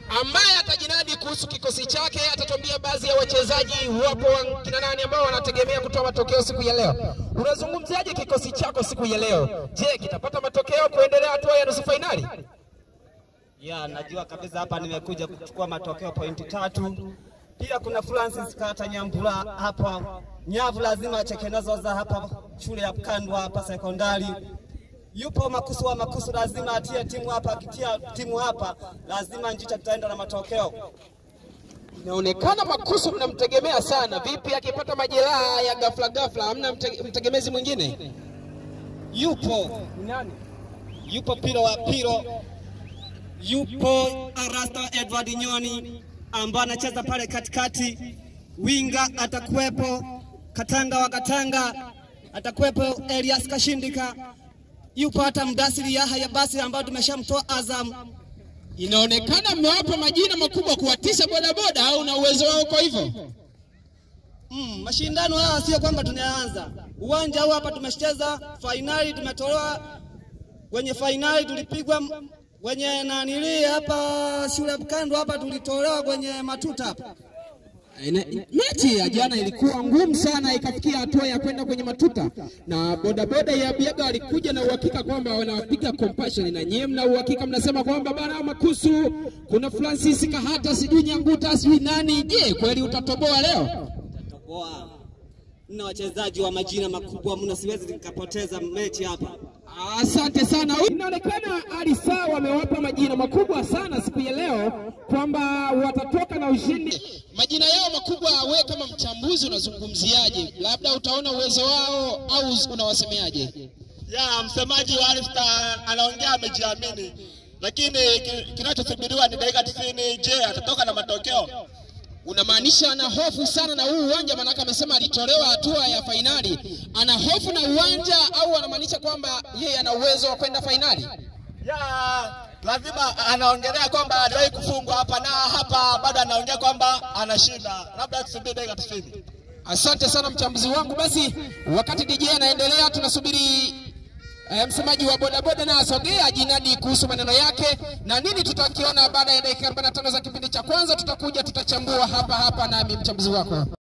ambaye atajinadi kuhusu kikosi chake, atatuambia baadhi ya wachezaji wapo wa- kina nani ambao wanategemea kutoa matokeo siku ya leo. Unazungumziaje kikosi chako siku ya leo? Je, kitapata matokeo kuendelea hatua ya nusu fainali? Ya, najua kabisa hapa nimekuja kuchukua matokeo pointi tatu. Pia kuna Francis Kata Nyambula hapa, nyavu lazima acheke nazo za hapa shule ya Kandwa hapa sekondari. Yupo Makusu wa Makusu, lazima atie timu hapa, akitia timu hapa lazima Njicha tutaenda na matokeo. Inaonekana Makusu mnamtegemea sana. Vipi akipata majeraha ya ghafla ghafla, hamna mte, mtegemezi mwingine? Yupo yupo Piro wa Piro, yupo Arasta Edward Nyoni ambaye anacheza pale katikati, winga atakuwepo, Katanga wa Katanga atakuwepo, Elias Kashindika, yupo hata Mdasiri Yahya basi ambayo tumeshamtoa Azam. Inaonekana mmewapa majina makubwa kuwatisha bodaboda, au na uwezo wao kwa hivyo? Mm, mashindano haya sio kwamba tunaanza uwanja huu hapa, tumeshacheza fainali, tumetolewa kwenye fainali, tulipigwa m- kwenye nanili hapa shule ya Kandwa hapa, tulitolewa kwenye matuta hapa. Ina- Mechi ya jana ilikuwa ngumu sana, ikafikia hatua ya kwenda kwenye matuta, na bodaboda ya Biaga walikuja na uhakika kwamba wanawapiga compassion, na nyie mna uhakika mnasema kwamba bana Makusu, kuna Francis Kahata, sijui Nyanguta, sijui nani. Je, kweli utatoboa leo? Toboa. Mna wachezaji wa majina makubwa mno, siwezi nikapoteza mechi hapa. Asante sana. Inaonekana Alisa wamewapa majina makubwa sana siku ya leo kwamba watatoka na ushindi. Majina yao makubwa, we kama mchambuzi unazungumziaje? Labda utaona uwezo wao au unawasemeaje? ya msemaji wa Alif Star anaongea amejiamini, lakini ki- kinachosubiriwa ni dakika 90. Je, atatoka na matokeo? Unamaanisha ana hofu sana na huu uwanja, maanake amesema alitolewa hatua ya fainali. Ana hofu na uwanja au anamaanisha kwamba yeye ana uwezo wa kwenda fainali? Ya lazima anaongelea kwamba aliwahi kufungwa hapa na hapa, bado anaongea kwamba anashinda, labda tusubiri dakika 90. Asante sana mchambuzi wangu. Basi wakati DJ anaendelea, tunasubiri eh, msemaji wa bodaboda na asogea jinadi kuhusu maneno yake na nini tutakiona baada ya dakika 45 za kipindi cha kwanza. Tutakuja tutachambua hapa hapa, nami mchambuzi wako